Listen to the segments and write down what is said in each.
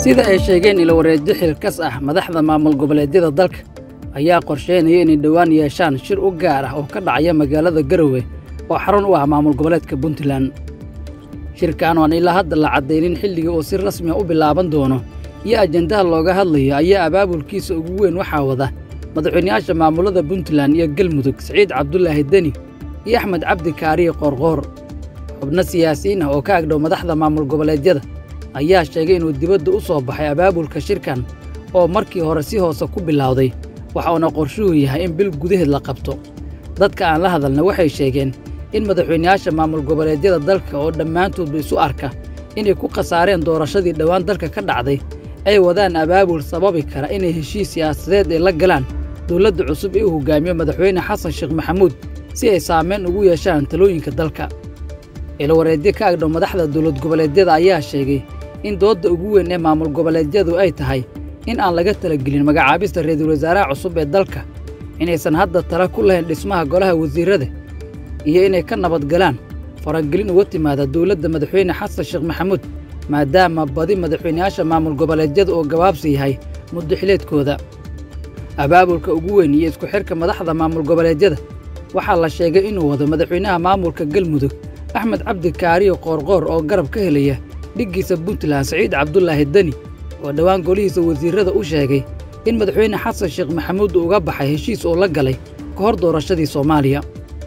sida ay sheegeen ilawareedyo xilkas ah madaxda maamul goboleedyada dalka ayaa qorsheynaya inay dhowaan yeeshaan shir u gaar ah oo ka dhacaya magaalada garowe oo xarun u ah maamul goboleedka puntland shirkan oan ilaa hadda la caddaynin xilliga uu si rasmi a u bilaaban doono iyo ajendaha looga hadlayo ayaa abaabulkiisa ugu weyn waxaa wada madaxweynayaasha maamullada puntland iyo galmudug siciid cabdulaahi deni iyo axmed cabdi kaariye qoorqoor xubno siyaasiyiin ah oo ka agdhow madaxda maamul goboleedyada ayaa sheegay inuu dibadda u soo baxay abaabulka shirkan oo markii hore si hoose ku bilowday waxa uuna qorshuhu yahay in bil gudaheed la qabto dadka aan la hadalna waxay sheegeen in madaxweynayaasha maamul goboleedyada dalka oo dhammaantoodba isu arka inay ku khasaareen doorashadii dhowaan dalka ka dhacday ay wadaan abaabul sababi kara inay heshiis siyaasadeed ay la galaan dowladda cusub ee uu hoggaamiyo madaxweyne xasan sheekh maxamuud si ay saamayn ugu yeeshaan talooyinka dalka ilawareedyo ka agdhow madaxda dowlad goboleedyada ayaa sheegay in doodda ugu weyn ee maamul goboleedyadu ay tahay in aan laga talagelin magacaabista ra'iisul wasaaraha cusub ee dalka inaysan hadda tala ku lahayn dhismaha golaha wasiirrada iyo inay ka nabadgalaan faragelin uga timaada dowladda madaxweyne xasan sheekh maxamuud maadaama badi madaxweynayaasha maamul goboleedyada oo gabaabsi yahay muddo xileedkooda abaabulka ugu weyn iyo isku xidhka madaxda maamul goboleedyada waxaa la sheegay inuu wado madaxweynaha maamulka galmudug axmed cabdi kaariyo qoorqoor oo garab ka helaya dhiggiisa puntland siciid cabdulaahi deni oo dhowaan golihiisa wasiirrada u sheegay in madaxweyne xasan sheekh maxamuud uu uga baxay heshiis oo la galay ka hor doorashadii soomaaliya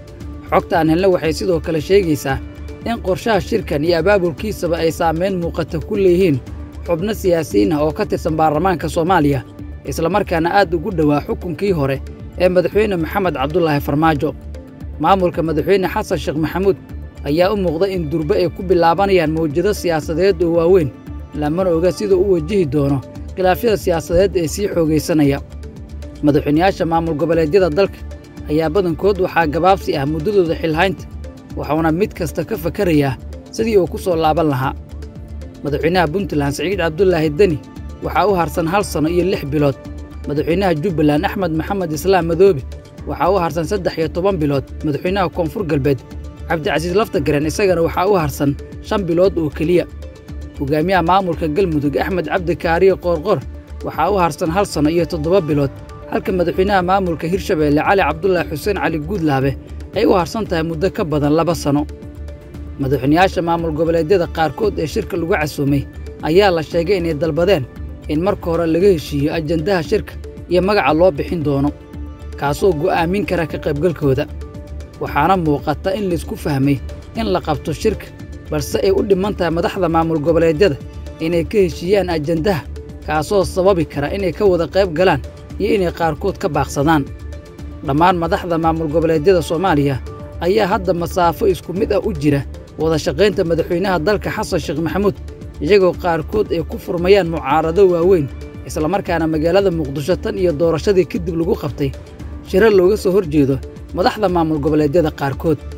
xogta aan helna waxay sidoo kale sheegaysaa in qorshaha shirkan iyo abaabulkiisaba ay saamayn muuqata ku leeyihiin xubno siyaasiyiin ah oo ka tirsan baarlamaanka soomaaliya islamarkaana aad ugu dhowaa xukunkii hore ee madaxweyne maxamed cabdulaahi farmaajo maamulka madaxweyne xasan sheekh maxamuud ayaa u muuqda in durbe ay ku bilaabanayaan mawjado siyaasadeed oo waaweyn lamana oga sida u wajihi doono khilaafyada siyaasadeed ee sii xoogaysanaya madaxweynayaasha maamul goboleedyada dalka ayaa badankood waxaa gabaabsi ah muddadooda xilhaynta waxuuna mid kasta ka fakarayaa sidii uu ku soo laaban lahaa madaxweynaha puntland siciid cabdulaahi deni waxaa u harsan hal sanno iyo lix bilood madaxweynaha jubbaland axmed maxamed islaam madoobe waxaa u harsan saddex iyo toban bilood madaxweynaha koonfur galbeed cabdicasiis laftagaren isagana waxaa u harsan shan bilood oo keliya hogaamiyaha maamulka galmudug axmed cabdi kaariye qoorqor waxaa u harsan hal sanno iyo toddoba bilood halka madaxweynaha maamulka hirshabeelle cali cabdulaahi xuseen cali guudlaabe ay u harsan tahay muddo ka badan laba sanno madaxweynayaasha maamul goboleedyada qaarkood ee shirka lagu casuumay ayaa la sheegay inay dalbadeen in marka hore laga heshiiyo ajendaha shirka iyo magaca loo bixin doono kaasoo go'aamin kara ka qaybgalkooda waxaana muuqata in laysku fahmay in la qabto shirka balse ay u dhimman tahay madaxda maamul goboleedyada inay ka heshiiyaan ajendaha kaasoo sababi kara inay ka wada qayb galaan iyo inay qaarkood ka baaqsadaan dhammaan madaxda maamul goboleedyada soomaaliya ayaa hadda masaafo isku mid ah u jira wada shaqaynta madaxweynaha dalka xasan sheekh maxamuud iyagoo qaarkood ay ku furmayaan mucaarado waaweyn islamarkaana magaalada muqdisho tan iyo doorashadii kadib lagu qabtay shiro looga soo hor jeedo madaxda maamul goboleedyada qaarkood